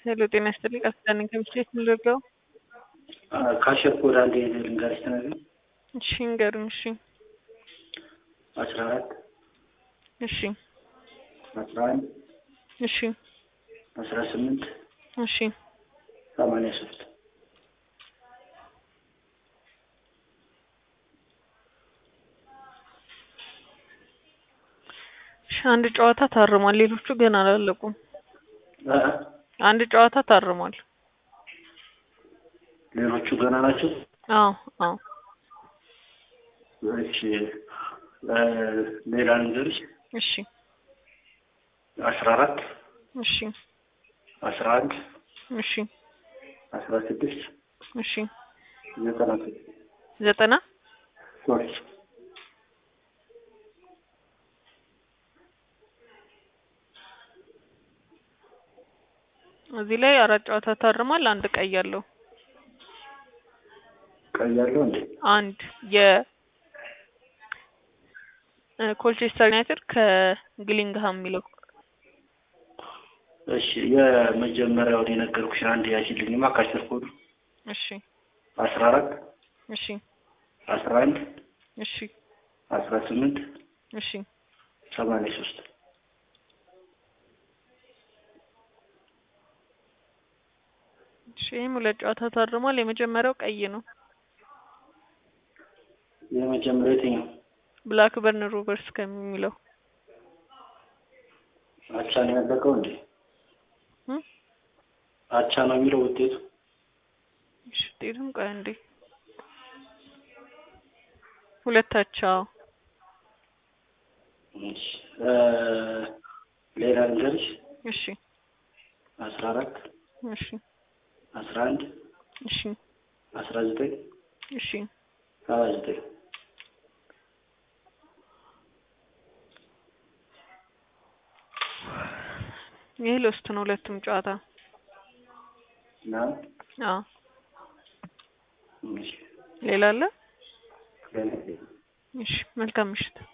ሄሎ ጤና ይስጥልኝ። ቃል ነኝ ከምስሌት ምንድርገው? ካሸኩ ወደ አንድ ልንገርሽ ተነግረኝ እሺ ንገሩኝ። እሺ አስራ አራት እሺ አስራ አንድ እሺ አስራ ስምንት እሺ ሰማንያ ሶስት እሺ አንድ ጨዋታ ታርሟል። ሌሎቹ ገና አላለቁም። አንድ ጨዋታ ታርሟል። ሌሎቹ ገና ናቸው። አዎ አዎ እሺ ሌላ ልንገርሽ እሺ አስራ አራት እሺ አስራ አንድ እሺ አስራ ስድስት እሺ ዘጠና ስድስት ዘጠና ሶስት እዚህ ላይ አራት ጨዋታ ታርሟል። አንድ ቀይ አለው። ቀይ ያለው እንዴ? አንድ የ ኮልቸስተር ዩናይትድ ከግሊንግሃም የሚለው እሺ የመጀመሪያውን የነገርኩሽ አንድ ያሽልኝማ ካሽር ኮዱ እሺ አስራ አራት እሺ አስራ አንድ እሺ አስራ ስምንት እሺ ሰማንያ ሶስት እሺ ይህም ሁለት ጨዋታ ታርሟል። የመጀመሪያው ቀይ ነው። የመጀመሪያው የትኛው ብላክበርን ሮቨርስ ከሚለው አቻ ነው ያለቀው እንዴ? እ አቻ ነው የሚለው ውጤቱ። እሺ ውጤቱም ቆይ እንዴ ሁለታቸው እሺ እ ሌላ ልንገርሽ እሺ አስራ አራት እሺ አስራ አንድ እሺ አስራ ዘጠኝ እሺ ሰባ ዘጠኝ ይህ ሎስት ነው ሁለቱም ጨዋታ። እና አዎ እሺ ሌላ አለ? ሌላ እሺ መልካም ምሽት።